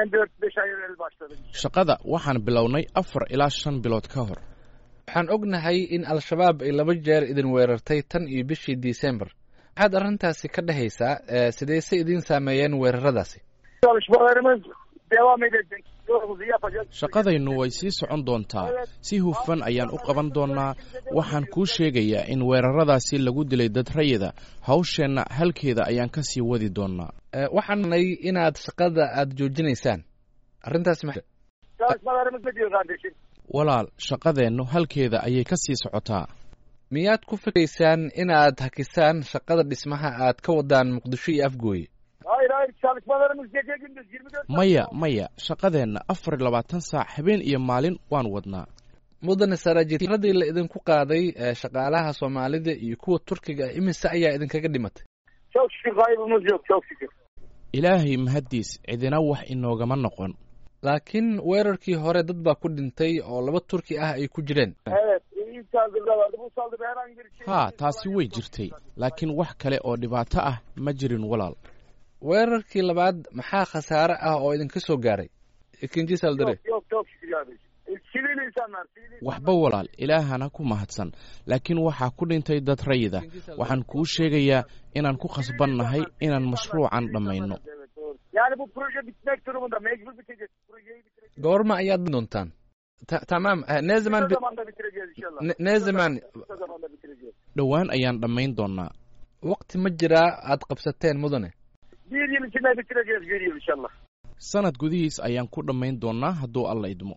hemen 4-5 ay evvel başladık. shaqada waxaan bilownay afar ilaa shan bilood ka hor waxaan ognahay in al-shabaab ay laba jeer idin weerartay tan iyo bishii disembar maxaad arrintaasi ka dhehaysaa ee sidayse idiin saameeyeen weeraradaasi Çalışmalarımız devam edecek. Yolumuzu yapacağız. shaqadaynu way sii socon doontaa si hufan ayaan u qaban doonnaa waxaan kuu sheegayaa in weeraradaasi lagu dilay dad rayida hawsheenna halkeeda ayaan ka sii wadi doonnaa Ee, waxaan nay inaad shaqada aad joojinaysaan arrintaasi ma Çalışmalarımız ne diyor kardeşim? walaal shaqadeennu halkeeda ayay ka sii socotaa miyaad ku fikraysaan inaad hakisaan shaqada dhismaha aad ka wadaan muqdisho iyo afgooye Hayır hayır çalışmalarımız gece gündüz 24 saat. maya maya shaqadeenna afar iyo labaatan saac habeen iyo maalin waan wadnaa mudane saraajiradii la idinku qaaday ee shaqaalaha soomaalida iyo kuwa turkiga ah imise ayaa idinkaga dhimatay Çok şükür kaybımız yok çok şükür. ilaahay mahaddiis cidina wax inoogama noqon laakiin weerarkii hore dad baa ku dhintay oo laba turki ah ay ku jireen Evet ilk saldırıda vardı. Bu saldırıda herhangi bir şey. haa taasi way jirtay laakiin wax kale oo dhibaato ah ma jirin walaal weerarkii labaad maxaa khasaare ah oo idinka soo gaaray ikinji saldire Yok yok çok şükür kardeşim. E, Sivil insanlar. Sivil insanlar. waxba walaal ilaahana ku mahadsan laakiin waxaa ku dhintay dad rayida waxaan kuu sheegayaa inaan ku khasbannahay inaan mashruucan dhammayno Evet, doğru. Yani bu proje bitmek durumunda mecbur bitecek. Projeyi bitireceğiz. goorma ayaad doontaan Ta- tamam eh, ne zaman Kısa bi- zamanda bitireceğiz inşallah. ne- ne zaman Kısa zamanda bitireceğiz. dhowaan ayaan dhammayn doonnaa waqti ma jiraa aad qabsateen mudane Bir yıl içinde bitireceğiz bir yıl inşallah. sanad gudihiis ayaan ku dhammayn doonnaa hadduu alla idmo